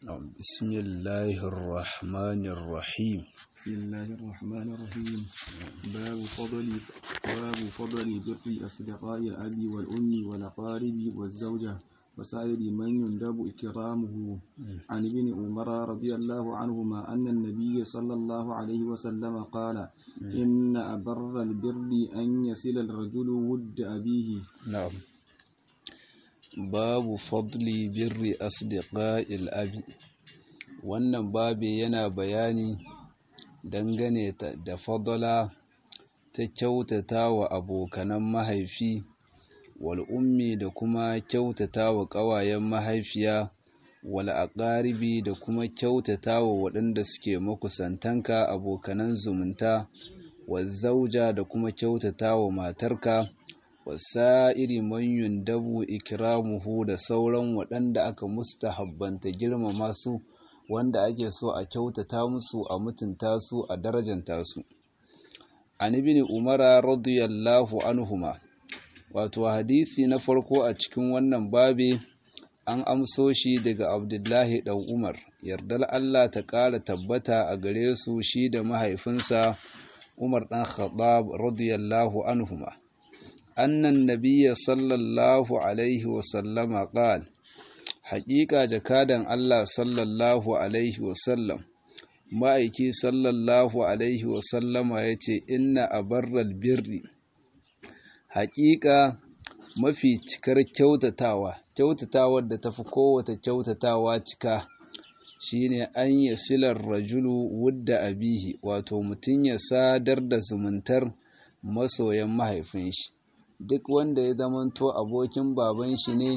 بسم الله الرحمن الرحيم بسم الله الرحمن الرحيم باب فضل باب فضل بر أصدقاء الأب والأم والأقارب والزوجة وسائر من يندب إكرامه عن ابن عمر رضي الله عنهما أن النبي صلى الله عليه وسلم قال إن أبر البر أن يصل الرجل ود أبيه نعم babu fadli birri asdiqa'il abi wannan babi yana bayani dangane da fadala ta kyautata wa abokanan mahaifi wal ummi da kuma kyautata wa ƙawayen mahaifiya wal aqaribi da kuma kyautata wa waɗanda suke makusantanka abokanan zumunta wa zauja da kuma kyautata wa matarka wasa'iri man yundabu ikramuhu da sauran waɗanda aka mustahabbanta girmama su wanda ake so a kyautata musu a mutunta su a darajanta su an ibn umara radiyallahu anhuma wato hadisi na farko a cikin wannan babi an amso shi daga abdullahi dan umar yardar Allah ta ƙara tabbata a gare su shi da mahaifinsa umar dan khattab radiyallahu anhuma أن النبي صلى الله عليه وسلم قال حقيقة جكادا الله صلى الله عليه وسلم ma'aiki sallallahu alaihi wasallama ya ce inna a barral birri haƙiƙa mafi cikar kyautatawa kyautatawar da tafi kowace kyautatawa cika shine an yi silar rajulu wudda abihi wato mutum ya sadar da zumuntar masoyan mahaifin shi duk wanda ya zamanto abokin baban shi ne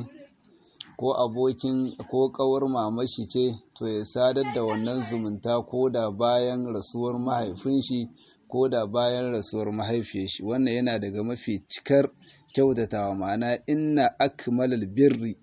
ko abokin ko kawar mamashi ce to ya sadar da wannan zumunta ko da bayan rasuwar mahaifin shi ko da bayan rasuwar mahaifiyar shi wannan yana daga mafi cikar kyautatawa ma'ana inna akmalal birri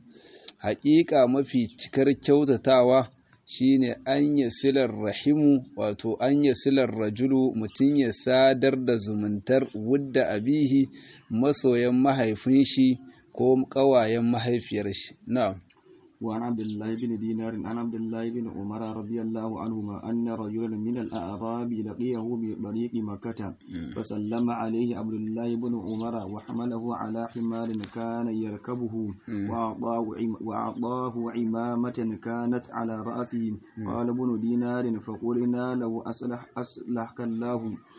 haƙiƙa mafi cikar kyautatawa shine an silar rahimu wato an silar rajulu mutum ya sadar da zumuntar wudda abihi masoyan mahaifin shi ko ƙawayen mahaifiyar shi na'am وعن عبد الله بن دينار عن عبد الله بن عمر رضي الله عنهما أن رجلا من الأعراب لقيه بطريق مكة فسلم عليه عبد الله بن عمر وحمله على حمار كان يركبه وأعطاه, وأعطاه عمامة كانت على رأسه قال ابن دينار فقلنا له أصلح أصلحك الله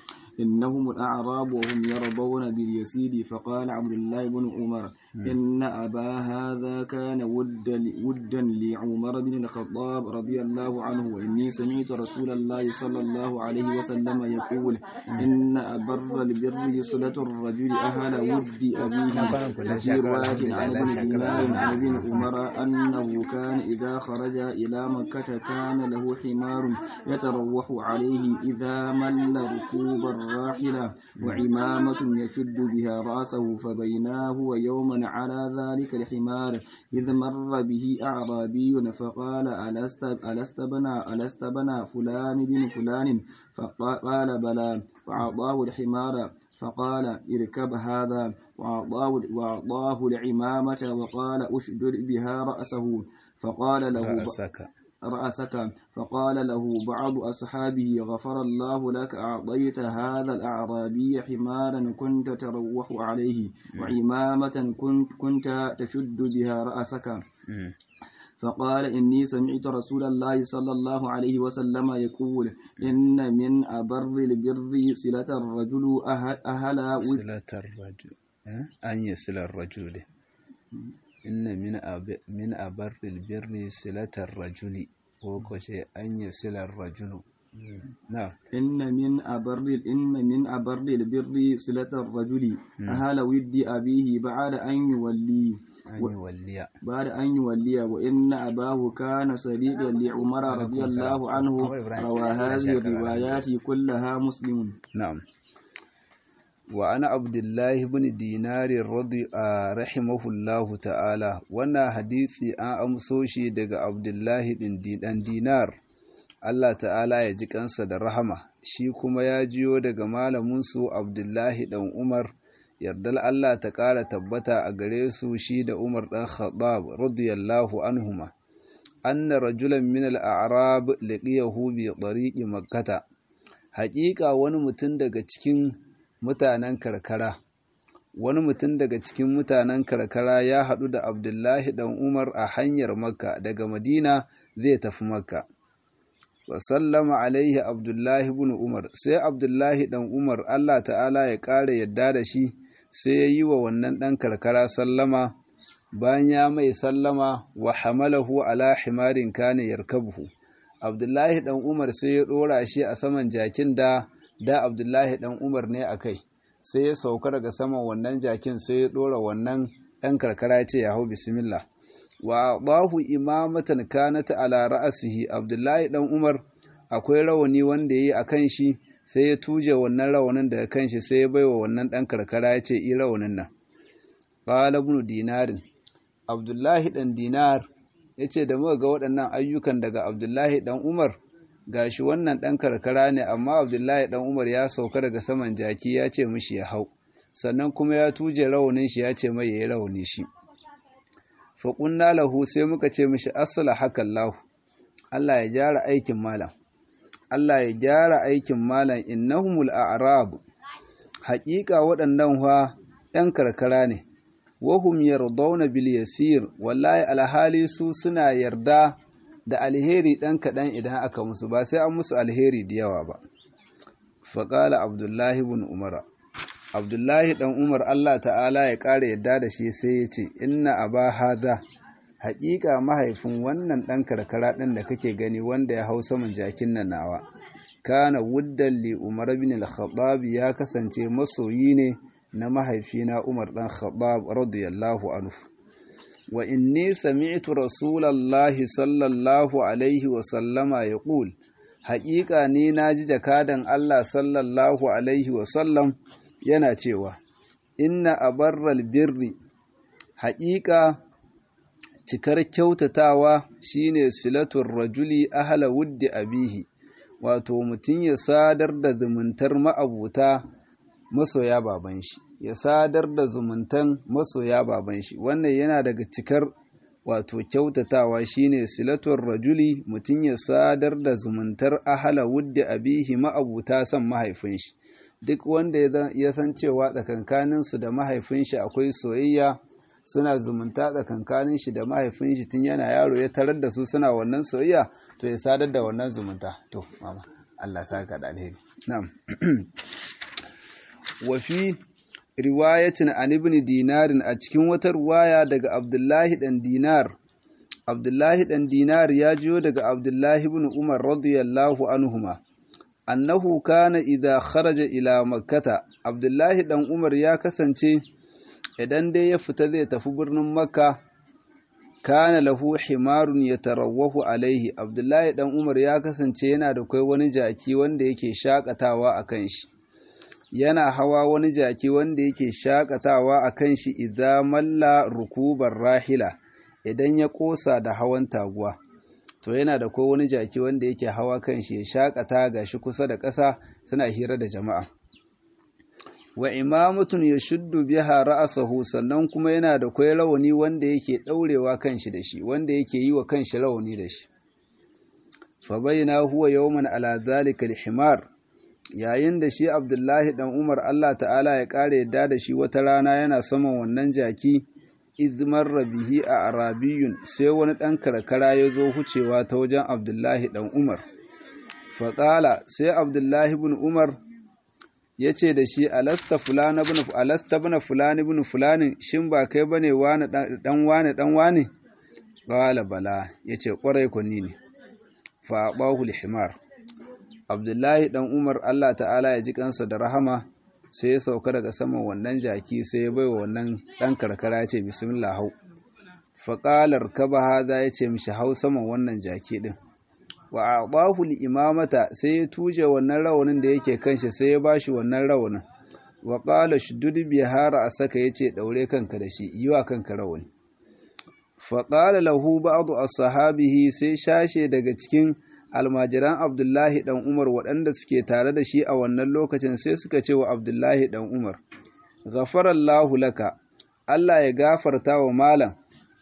إنهم الأعراب وهم يرضون باليسير فقال عبد الله بن عمر إن أبا هذا كان ودا ودا لعمر بن الخطاب رضي الله عنه وإني سمعت رسول الله صلى الله عليه وسلم يقول إن أبر البر صلة الرجل أهل ود أبيه وفي رواية عن ابن دينار عن ابن عمر أنه كان إذا خرج إلى مكة كان له حمار يتروح عليه إذا مل ركوب الراحلة وعمامة يشد بها رأسه فبيناه ويوما على ذلك الحمار إذ مر به أعرابي فقال ألست, ألست بنا ألست بنا فلان بن فلان فقال بلى فأعطاه الحمار فقال اركب هذا وأعطاه, وأعطاه العمامة وقال أشدد بها رأسه فقال له رأسك رأسك فقال له بعض أصحابه غفر الله لك أعطيت هذا الأعرابي حمارا كنت تروح عليه وعمامة كنت, كنت تشد بها رأسك فقال إني سمعت رسول الله صلى الله عليه وسلم يقول إن من أبر البر صلة الرجل أهل, أهل صلة الرجل أن يصل الرجل inna min abarril birri silatar rajuli ko kwace an yi silar rajulu na inna min abarril inna min abarril birri silatar rajuli ahala widdi abihi ba'da an yuwalli an yi walliya بعد أن يولي وإن أباه كان صديقا لعمر رضي الله عنه روى هذه الروايات كلها مسلم نعم وأنا عبد الله بن دينار رضي رحمه الله تعالى وانا حديثي أن أمسوشي دق عبد الله بن دينار Allah ta'ala ya ji kansa da rahama shi kuma ya jiyo daga malaminsu Abdullahi ɗan Umar yardal Allah ta ƙara tabbata a gare su shi da Umar ɗan Khattab radiyallahu anhuma anna rajulan min al-a'rab laqiyahu bi tariqi makkah haƙiƙa wani mutum daga cikin mutanen karkara wani mutum daga cikin mutanen karkara ya haɗu da abdullahi ɗan umar a hanyar makka daga madina zai tafi makka wa sallama alaihi abdullahi bin umar sai abdullahi ɗan umar allah ta'ala ya ƙara yadda da shi sai ya yi wa wannan ɗan karkara sallama bayan ya mai sallama wa hamalahu ala himarin kane yarkabuhu abdullahi ɗan umar sai ya ɗora shi a saman jakin da da abdullahi ɗan umar ne a kai sai ya sauka daga saman wannan jakin sai ya ɗora wannan ɗan karkara ya ce ya hau bismillah wa bahu imamatan kanata ala ra'asihi abdullahi ɗan umar akwai rawani wanda ya yi a kan shi sai ya tuje wannan rawanin daga kan shi sai ya baiwa wannan ɗan karkara ya ce i rawanin nan qala ibn dinarin abdullahi ɗan dinar ya ce da muka ga waɗannan ayyukan daga abdullahi ɗan umar gashi wannan ɗan karkara ne amma abdullahi ɗan umar ya sauka daga saman jaki ya ce mishi ya hau sannan kuma ya tuje raunin shi ya ce mai ya yi rauni shi faƙunna lahu sai muka ce mishi asala hakan lahu Allah ya gyara aikin malam Allah ya gyara aikin malam innahumul a'rab haƙiƙa waɗannan fa ɗan karkara ne wahum yardawna bil yasir wallahi alhali su suna yarda da alheri ɗan kaɗan idan aka musu ba sai an musu alheri da yawa ba faƙala abdullahi bin umara abdullahi ɗan umar allah ta'ala ya ƙara yadda da shi sai ya ce inna aba hada haƙiƙa mahaifin wannan ɗan karkara ɗin da kake gani wanda ya hau saman jakin nan nawa kana wuddan li umar bin al-khattab ya kasance masoyi ne na mahaifina umar ɗan khattab radiyallahu anhu wa inni sami'tu rasulallahi sallallahu alaihi wa sallama yaqul haƙiƙa ni naji jakadan Allah sallallahu alaihi wa sallam yana cewa inna abarral birri haƙiƙa cikar kyautatawa shine silatul rajuli ahla wuddi abihi wato mutum ya sadar da zumuntar ma'abuta masoya baban shi ya sadar da zumuntan masoya baban shi wannan yana daga cikar wato kyautatawa shine silatul rajuli mutum ya sadar da zumuntar ahala wuddi abihi ma'abuta son mahaifin shi duk wanda ya san cewa tsakankanin su da mahaifin shi akwai soyayya suna zumunta tsakankanin shi da mahaifin shi tun yana yaro ya tarar da su suna wannan soyayya to ya sadar da wannan zumunta to mama Allah saka da alheri na'am wa fi riwayatin an ibn dinarin a cikin wata ruwaya daga abdullahi dan dinar abdullahi dan dinar ya jiyo daga abdullahi ibn umar radiyallahu anhuma annahu kana idza kharaja ila makkata abdullahi dan umar ya kasance idan dai ya fita zai tafi birnin makka kana lahu himarun yatarawwahu alaihi abdullahi dan umar ya kasance yana da kai wani jaki wanda yake shakatawa akan shi yana hawa wani jaki wanda yake shakatawa a kan shi idan malla rukubar rahila idan ya kosa da hawan taguwa to yana da ko wani jaki wanda yake hawa kan shi ya shakata ga shi kusa da ƙasa suna hira da jama'a wa imamatun ya shuddu biha ra'asahu sannan kuma yana da kwai rawani wanda yake ɗaurewa kan shi da shi wanda yake yi wa kan shi rawani da shi fa bayyana huwa yawman ala zalika himar yayin da shi abdullahi dan umar allah ta'ala ya ƙara yadda da shi wata rana yana saman wannan jaki izmar rabihi a arabiyun sai wani ɗan karkara ya zo hucewa ta wajen abdullahi dan umar faƙala sai abdullahi bin umar ya ce da shi alasta fulani bin alasta bin fulani bin fulani shin ba kai bane wani dan wani dan wani qala bala yace kwarai kunni ne fa bahu himar abdullahi dan umar allah ta'ala ya ji kansa da rahama sai ya sauka daga saman wannan jaki sai ya bai wa wannan dan karkara ya ce bismillah hau faƙalar kaba haza ya ce mishi hau saman wannan jaki din wa a'dahu imamata sai ya tuje wannan rawanin da yake kanshi sai ya bashi wannan rawanin wa qala shuddud bihara asaka yace daure kanka da shi yiwa kanka rawani fa qala lahu ba'd ashabihi sai shashe daga cikin almajiran abdullahi dan umar waɗanda suke tare da shi a wannan lokacin sai suka ce wa abdullahi dan umar ghafarallahu laka Allah ya gafarta wa malam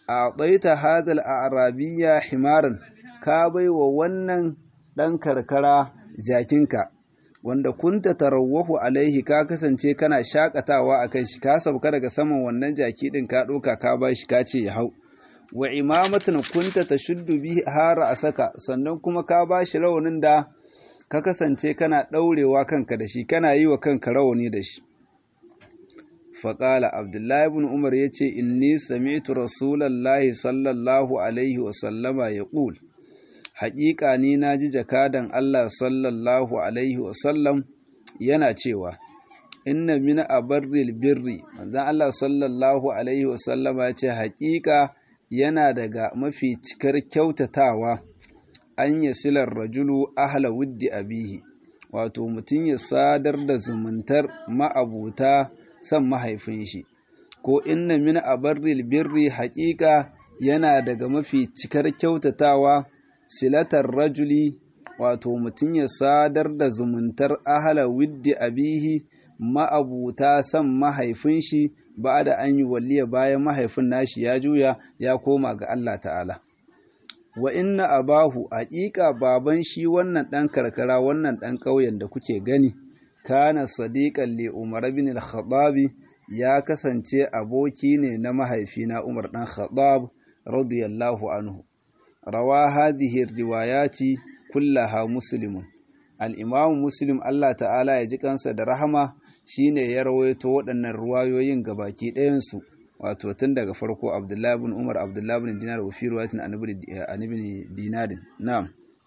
a ɗaita hadal a arabiya himaran ka bai wa wannan ɗan karkara jakinka wanda kunta tarawwahu alaihi ka kasance kana shakatawa a kan shi ka sauka daga saman wannan jaki ɗin ka ɗauka ka ba shi ka ce ya hau wa imamatan kunta ta shuddu bi hara a saka sannan kuma ka ba shi rawanin da ka kasance kana ɗaurewa kanka da shi kana yi wa kanka rawani da shi faƙala abdullahi ibn umar ya ce inni sami'tu rasulallahi sallallahu alaihi wasallama ya ƙul haƙiƙa ni na ji jakadan allah sallallahu alaihi wasallam yana cewa inna min abarril birri manzon allah sallallahu alaihi wasallama ya ce haƙiƙa yana daga mafi cikar kyautatawa an yi silar rajulu ahla wuddi abihi wato mutum ya sadar da zumuntar ma'abuta son mahaifin shi ko inna min abarril birri haƙiƙa yana daga mafi cikar kyautatawa silatar rajuli wato mutum ya sadar da zumuntar ahla wuddi abihi ma'abuta son mahaifin shi ba da an yi walliya bayan mahaifin nashi ya juya ya koma ga Allah ta'ala wa inna abahu haƙiƙa baban shi wannan ɗan karkara wannan ɗan ƙauyen da kuke gani kana sadiqan li umar bin al-khattab ya kasance aboki ne na mahaifina umar ɗan khattab radiyallahu anhu rawa hadhihi riwayati kullaha muslimun al-imam muslim Allah ta'ala ya ji kansa da rahama shine ya rawaito waɗannan ruwayoyin gabaki ɗayansu wato tun daga farko abdullahi bin umar abdullahi bin dinar wa fi ruwayatin an ibn dinarin na'am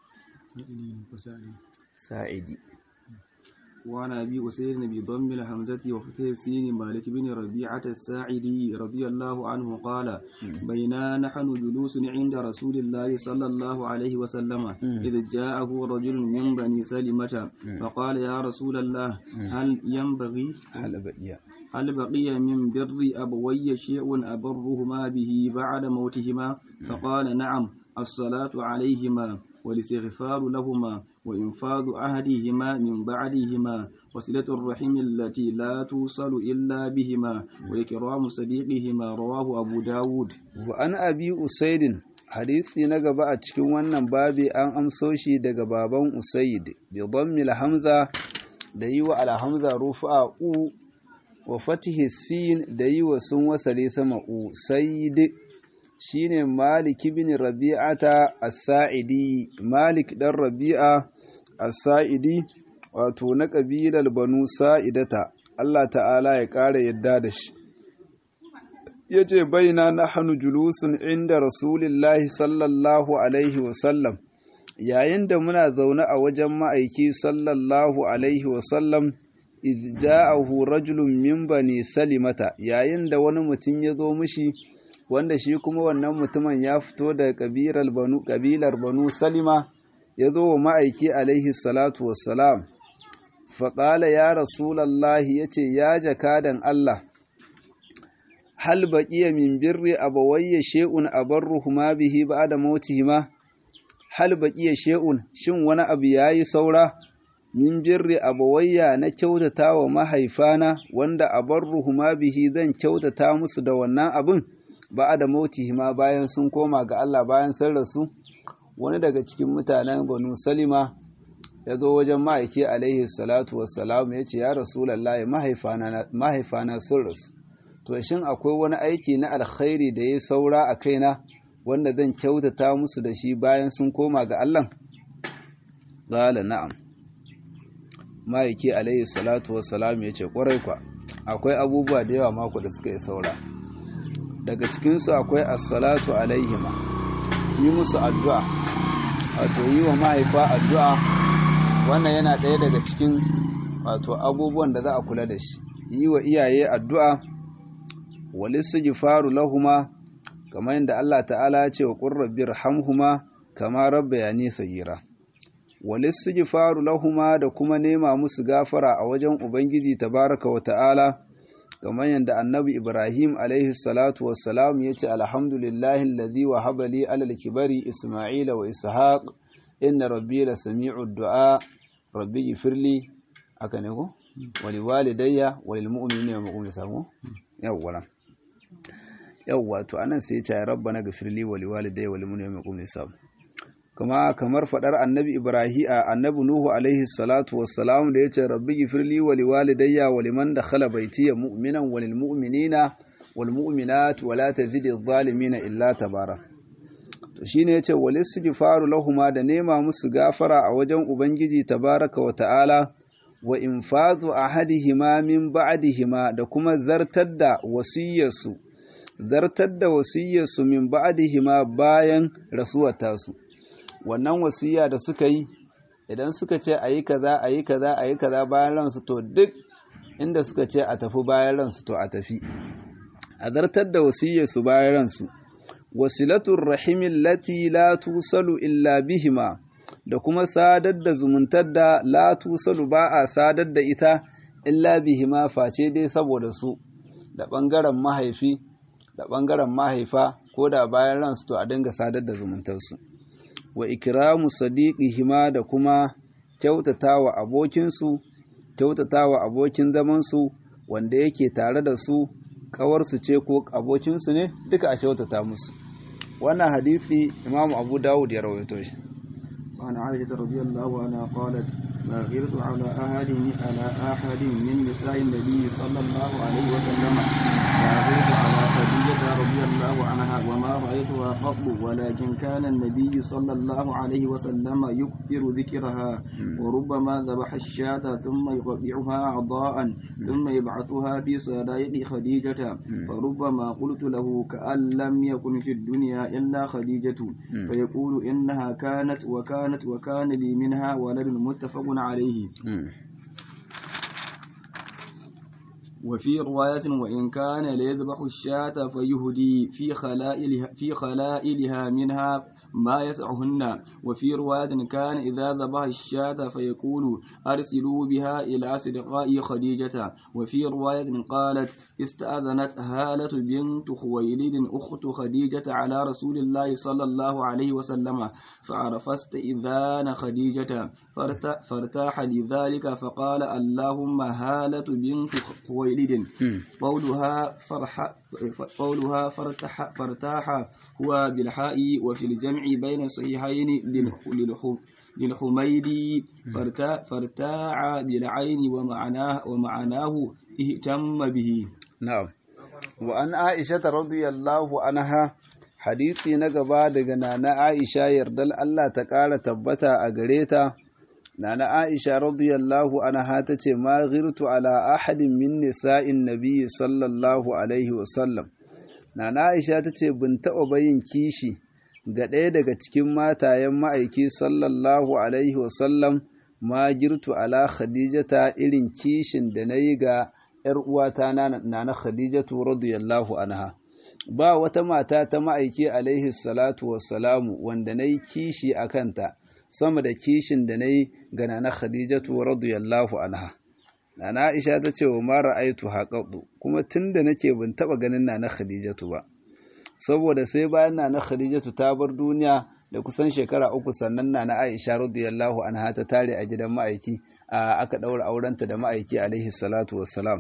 sa'idi وعن أبي أسير بضم الهمزة وفتح السين مالك بن ربيعة الساعدي رضي الله عنه قال بينا نحن جلوس عند رسول الله صلى الله عليه وسلم إذ جاءه رجل من بني سلمة فقال يا رسول الله هل ينبغي هل بقي هل بقي من بر أبوي شيء أبرهما به بعد موتهما فقال نعم الصلاة عليهما والاستغفار لهما وإنفاذ عهدهما من بعدهما وصلة الرحم التي لا توصل إلا بهما وإكرام صديقهما رواه أبو داود وأن أبي أسيد hadisi na gaba a cikin wannan babi an amso shi daga baban Usaid bi dhammil hamza da yi wa alhamza rufa u wa fatihi sin da yi wa sun wasale sama u sayyid shine Malik ibn Rabi'ata as-Sa'idi Malik dan Rabi'a as-Sa'idi wato na kabilar Banu Sa'idata Allah ta'ala ya ƙara yadda da shi yace baina nahnu julusun inda Rasulillahi sallallahu alaihi wa sallam yayin da muna zaune a wajen ma'aiki sallallahu alaihi wa sallam idh ja'ahu rajulun min bani salimata yayin da wani mutum ya zo mishi wanda shi kuma wannan mutumin ya fito daga kabilar banu kabilar banu salima ya zo wa ma'aiki alaihi salatu wassalam faƙala ya rasulallahi ya ce ya jakadan Allah hal baƙiya min birri abawayya she'un abarruhuma bihi ba'da mautihima hal baƙiya she'un shin wani abu yayi saura min birri abawayya na kyautata wa mahaifana wanda abarruhuma bihi zan kyautata musu da wannan abin ba da mautihima bayan sun koma ga Allah bayan sun rasu wani daga cikin mutanen banu salima ya zo wajen ma'aiki alaihi salatu wassalam ya ce ya rasulallah mahaifana sun rasu to shin akwai wani aiki na alkhairi da ya saura a kaina wanda zan kyautata musu da shi bayan sun koma ga Allah zala na'am ma'aiki alaihi salatu wassalam ya ce kwarai kwa akwai abubuwa da yawa mako da suka yi saura daga cikinsu akwai assalatu alaihima yi musu addu'a wato yi wa mahaifa addu'a wannan yana ɗaya daga cikin wato abubuwan da za a kula da shi yi wa iyaye addu'a walissu faru lahuma kamar yadda Allah ta'ala ya ce wa ƙurrabbir hamhuma kama rabba ya nisa gira walissu faru lahuma da kuma nema musu gafara a wajen ubangiji tabaraka wa ta'ala kamar yadda annabi ibrahim alaihi salatu wassalam ya ce alhamdulillahi alladhi wa habali alal kibari isma'ila wa ishaq inna rabbi la sami'u du'a rabbi gifirli aka ne ko wali walidayya walil mu'minina wa mu'minat samu yawwa yawwa to anan sai ya ce rabbana ghfirli wa liwalidayya wa liman yaqum hisab kuma kamar fadar annabi ibrahim annabi nuhu alaihi salatu wassalam da yace rabbi ghfirli wa liwalidayya wa liman dakhala baytiya mu'minan wa lilmu'minina wal mu'minat wa la tazidi adh-dhalimina illa tabara to shine yace wal istighfaru lahumma da nema musu gafara a wajen ubangiji tabaraka wa ta'ala wa infazu ahadihima min ba'dihima da kuma zartar da wasiyarsu zartar da wasiyarsu min ba'dihima bayan rasuwar tasu wannan wasiya da suka yi idan suka ce ayi kaza ayi kaza ayi kaza bayan ransu to duk inda suka ce a tafi bayan ransu to a tafi a zartar da wasiyarsu bayan ransu wasilatul rahimin lati la tusalu illa bihima da kuma sadar da zumuntar da la tusalu ba a sadar da ita illa bihima face dai saboda su da ɓangaren mahaifi da ɓangaren mahaifa ko da bayan ransu to a dinga sadar da zumuntarsu wa ikramu sadiqihima da kuma kyautatawa abokinsu kyautatawa abokin zamansu wanda yake tare da su kawarsu ce ko abokinsu ne duka a kyautata musu wannan hadisi imamu abu dawud ya rawaito shi وعن عائشة رضي الله عنها قالت ما غرت على أحد على أحد من نساء النبي صلى الله عليه وسلم ما غرت على خديجة رضي الله عنها وما رأيتها قط ولكن كان النبي صلى الله عليه وسلم يكثر ذكرها وربما ذبح الشاة ثم يقطعها أعضاء ثم يبعثها في صدائق خديجة فربما قلت له كأن لم يكن في الدنيا إلا خديجة فيقول إنها كانت وكانت كانت وكان لي منها ولد متفق عليه وفي رواية وإن كان ليذبح الشاة فيهدي في خلائلها, في خلائلها منها ما يسعهن وفي رواية كان إذا ذبح الشاة فيقول أرسلوا بها إلى صدقاء خديجة وفي رواية قالت استأذنت هالة بنت خويلد أخت خديجة على رسول الله صلى الله عليه وسلم فعرف استئذان خديجة فارتاح لذلك فقال اللهم هالة بنت خويلد قولها فرح قولها فرتح فارتاح هو بالحاء وفي الجمع بين الصحيحين للحميدي فارتاع بالعين ومعناه ومعناه اهتم به نعم وأن عائشة رضي الله عنها hadisi na gaba daga nana Aisha yardal Allah ta ƙara tabbata a gare ta nana Aisha radiyallahu anha ta ce ma ghirtu ala ahadin min nisa'in nabiyyi sallallahu alaihi wa sallam nana Aisha ta ce bin taɓa bayin kishi ga ɗaya daga cikin matayen ma'aiki sallallahu alaihi wa sallam ma girtu ala khadijata irin kishin da na yi ga ‘yar uwata na khadijatu radiyallahu anha ba wata mata ta ma'aiki alaihi salatu wassalamu wanda na yi kishi a kanta sama da kishin da na yi ga nana khadijatu radiyallahu anha nana aisha ta ce wa mara aitu haƙaɗu kuma tun da nake ban taɓa ganin nana khadijatu ba saboda sai bayan nana khadijatu ta bar duniya da kusan shekara uku sannan nana aisha radiyallahu anha ta tare a gidan ma'aiki aka ɗaura aurenta da ma'aiki alaihi salatu wassalam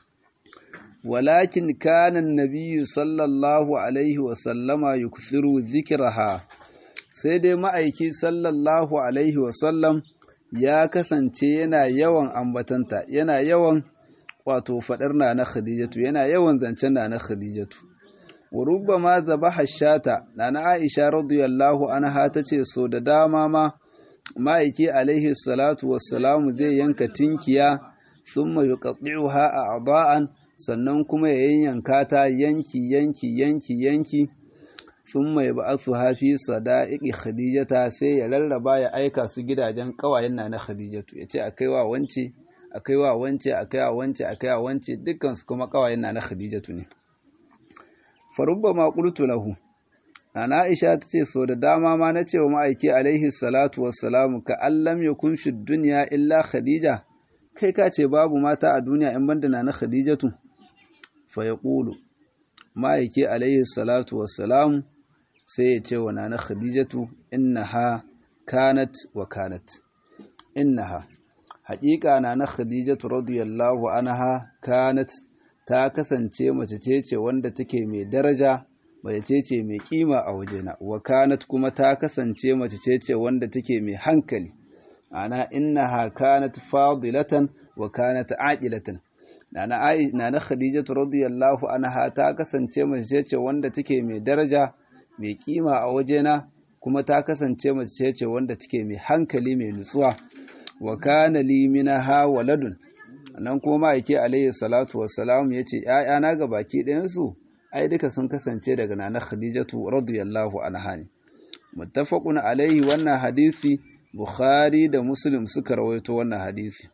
ولكن كان النبي صلى الله عليه وسلم يكثر ذكرها sai dai ma'aiki sallallahu alaihi wasallam ya kasance yana yawan ambatanta yana yawan wato faɗar na na khadijatu yana yawan zancen na na khadijatu wa rubbama zabaha shata na na aisha radiyallahu anha tace so da dama ma ma'aiki alaihi salatu wassalamu zai yanka tinkiya thumma yuqatti'uha a'da'an sannan kuma ya yanyanka ta yanki yanki yanki yanki sun mai ba su hafi sada'iƙi khadijata sai ya rarraba ya aika su gidajen ƙawayen na na khadijatu ya ce a kai wa wance a kai wa wance a kai wa wance a kai wa wance dukkansu kuma ƙawayen na na khadijatu ne farubba ma qultu lahu ana aisha ta ce so da dama ma na ce wa ma'aiki alaihi salatu wassalamu ka allam yakun fi dunya illa khadija kai ka ce babu mata a duniya in banda na na khadijatu fayaqulu ma'aiki alayhi salatu wassalam sai ya ce wa nana khadijatu innaha kanat wa kanat innaha haƙiƙa nana khadijatu radiyallahu anha kanat ta kasance mace ce ce wanda take mai daraja mace ce ce mai kima a wajena wa kanat kuma ta kasance mace ce ce wanda take mai hankali ana innaha kanat fadilatan wa kanat aqilatan nana ai nana khadijatu radiyallahu anha ta kasance mace ce ce wanda take mai daraja mai kima a wajena kuma ta kasance mace ce ce wanda take mai hankali mai nutsuwa wa kana li minha waladun nan kuma ma'aike alayhi salatu wassalam yace ƴaƴana ga baki ɗayan su ai duka sun kasance daga nana khadijatu radiyallahu anha ne muttafaqun alaihi wannan hadisi bukhari da muslim suka rawaito wannan hadisi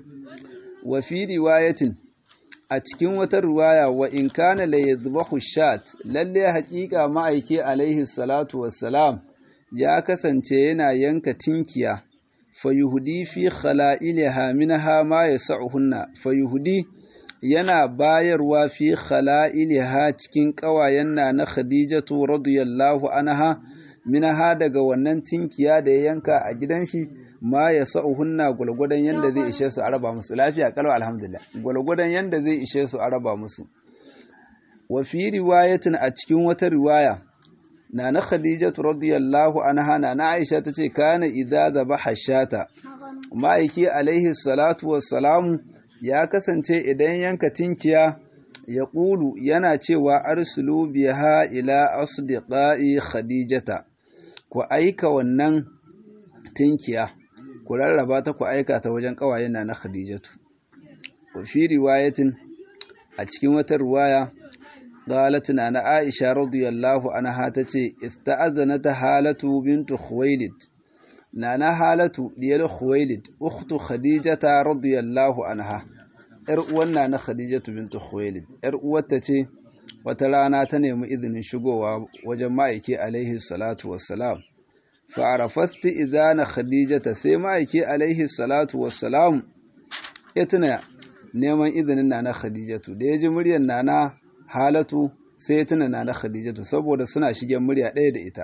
wa fi riwayatin a cikin wata riwaya wa in kana la yadhbahu shat lalle haƙiƙa ma'aike alaihi salatu wassalam ya kasance yana yanka tinkiya fayuhudi fi khala'iliha minha ma yas'uhunna fayuhudi yana bayarwa fi khala'iliha cikin ƙawayen na na Khadijatu radiyallahu anha minha daga wannan tinkiya da ya yanka a gidan shi ma ya sa'uhunna gwalgwadon yanda zai ishe su araba musu lafiya kalau alhamdulillah gwalgwadon yanda zai ishe su araba musu wa fi riwayatin a cikin wata riwaya na na Khadijatu radiyallahu anha na na Aisha tace kana idza zabaha shata ma'aiki alaihi salatu wassalamu ya kasance idan yanka tinkiya ya ƙulu yana cewa arsulu biha ila asdiqai khadijata ku aika wannan tinkiya ku rarraba ta ku aika ta wajen ƙawayen na khadijatu wa fi riwayatin a cikin wata riwaya qalat na aisha radiyallahu anha tace ista'azanat halatu bintu khuwailid nana halatu diyar khuwailid ukhtu khadijata radiyallahu anha yar uwan nana khadijatu bintu khuwailid yar uwarta ce wata rana ta nemi izinin shigowa wajen ma'aiki alaihi salatu wassalam fa arafasti idana khadijata sai ma'aiki alaihi salatu wassalam ya tuna neman izinin nana khadijatu da ya ji muryar nana halatu sai ya tuna nana khadijatu saboda suna shigen murya ɗaya da ita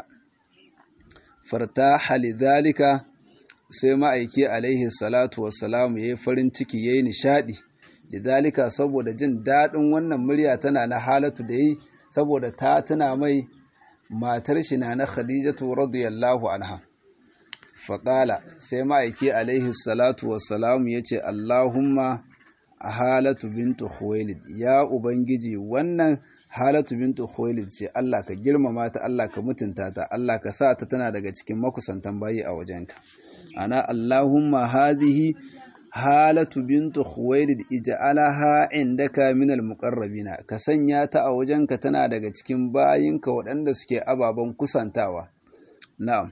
fartaha lidhalika sai ma'aiki alaihi salatu wassalam yayi farin ciki yayi nishadi lidhalika saboda jin dadin wannan murya tana na halatu da yi saboda ta tuna mai matar shi na na khadijatu radiyallahu anha faqala sai ma'aiki alaihi salatu wassalam yace allahumma halatu bintu khuwailid ya ubangiji wannan halatu bintu khuwailid ce Allah ka girmama ta Allah ka mutunta ta Allah ka sa ta tana daga cikin makusantan bayi a wajenka ana Allahumma hadhihi halatu bintu khuwailid ij'alaha indaka min almuqarrabina ka sanya ta a wajenka tana daga cikin bayinka waɗanda suke ababen kusantawa na'am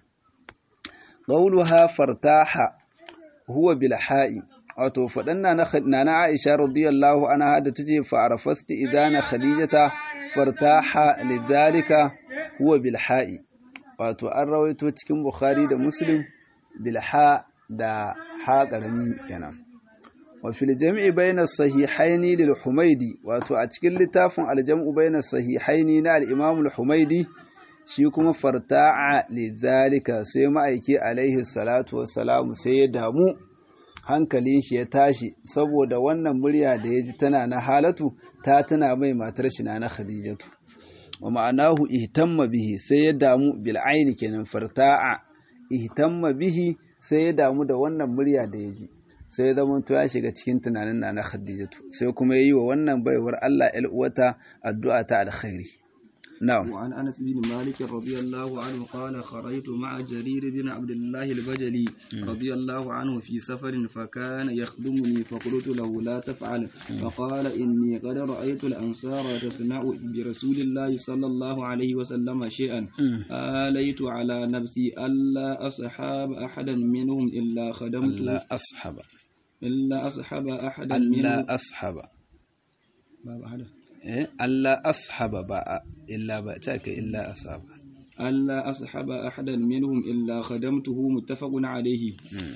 qawluha fartaha huwa bil ha'i wato faɗan na na Aisha radiyallahu anha da tace fa arafasti idana khadijata fartaha lidhalika huwa bil ha'i wato an rawaito cikin Bukhari da Muslim bil ha da ha karami kenan wa fil jam'i bayna sahihaini lil Humaydi wato a cikin littafin al jam'u bayna sahihaini na al Imam al Humaydi shi kuma farta'a lidhalika sai ma'aiki alaihi salatu wassalamu sai ya damu hankalin shi ya tashi saboda wannan murya da ya ji tana na halatu ta tana mai matar shi na na khadijatu wa ma'anahu ihtamma bihi sai ya damu bil aini kenan farta'a ihtamma bihi sai ya damu da wannan murya da ya ji sai ya zama to ya shiga cikin tunanin na na khadijatu sai kuma yayi wa wannan baiwar Allah el uwata addu'a ta alkhairi نعم وعن أنس بن مالك رضي الله عنه قال خرجت مع جرير بن عبد الله البجلي رضي الله عنه في سفر فكان يخدمني فقلت له لا تفعل فقال إني قد رأيت الأنصار تصنع برسول الله صلى الله عليه وسلم شيئا آليت على نفسي ألا أصحاب أحدا منهم إلا خدمت ألا أصحب إلا أصحب أحدا ألا منهم أصحب باب أحدا eh Allah ashaba ba illa ba ta ka illa asaba ألا أصحب أحدا منهم إلا خدمته متفق عليه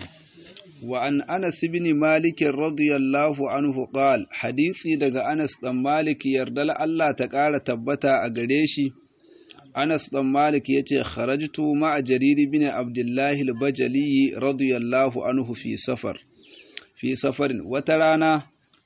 وعن أنس بن مالك رضي الله عنه قال حديثي دغ أنس بن مالك يردل الله تقال تبتا أغريشي أنس بن مالك يتي خرجت مع جرير بن عبد الله البجلي رضي الله عنه في سفر في سفر وترانا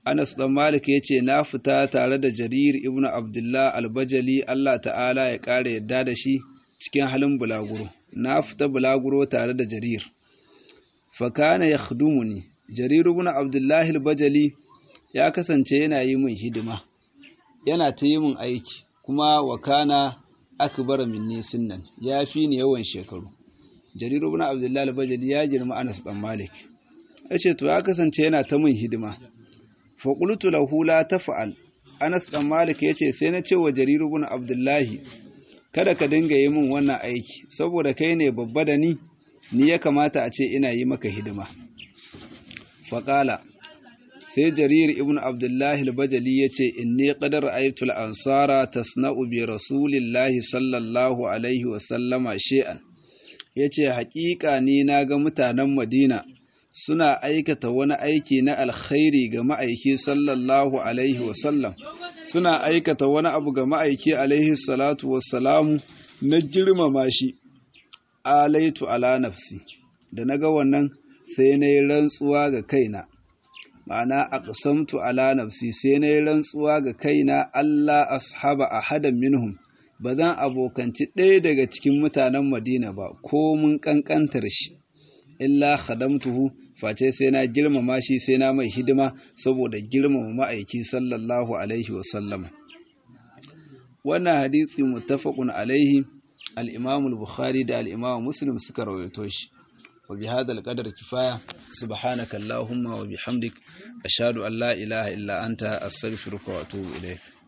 Anas ɗan Malik ya ce, Na fita tare da Jarir ibn Abdullah albajali Allah ta'ala ya ƙara yadda da shi cikin halin bulaguro. Na fita bulaguro tare da Jarir. Fakana ya ne, Jarir ibn Abdullah albajali ya kasance yana yi min hidima, yana ta yi min aiki, kuma wakana akbar minni sinnan ya fi ni yawan shekaru. Jarir ibn Abdullah albajali ya girma Anas ɗan Malik. Ya ce, To, ya kasance yana ta min hidima. faƙultu lahu la tafa'al Anas ɗan Malik ya ce sai na ce wa Jariru bin Abdullahi kada ka dinga yi min wannan aiki saboda kai ne babba da ni ni ya kamata a ce ina yi maka hidima faƙala sai Jarir ibn Abdullahi al-Bajali ya ce inni qad ra'aytu al-ansara tasna'u bi rasulillahi sallallahu alaihi wa sallama shay'an yace haƙiƙa ni na ga mutanen Madina suna aikata wani aiki na alkhairi ga ma'aiki sallallahu alaihi wasallam suna aikata wani abu ga ma'aiki alaihi salatu wassalamu na girmama shi alaitu ala nafsi da naga wannan sai na yi rantsuwa ga kaina ma'ana aqsamtu ala nafsi sai na yi rantsuwa ga kaina Allah ashaba ahadan minhum ba zan abokanci ɗaya daga cikin mutanen Madina ba ko mun ƙanƙantar shi illa khadamtuhu face sai na girmama shi sai na mai hidima saboda girmama ma'aiki sallallahu alaihi wasallam wannan hadisi muttafaqun alaihi al-imam al-bukhari da al-imam muslim suka rawaito shi wa bi hadha al-qadar kifaya subhanaka allahumma wa bihamdik ashhadu an la ilaha illa anta astaghfiruka wa atubu ilayk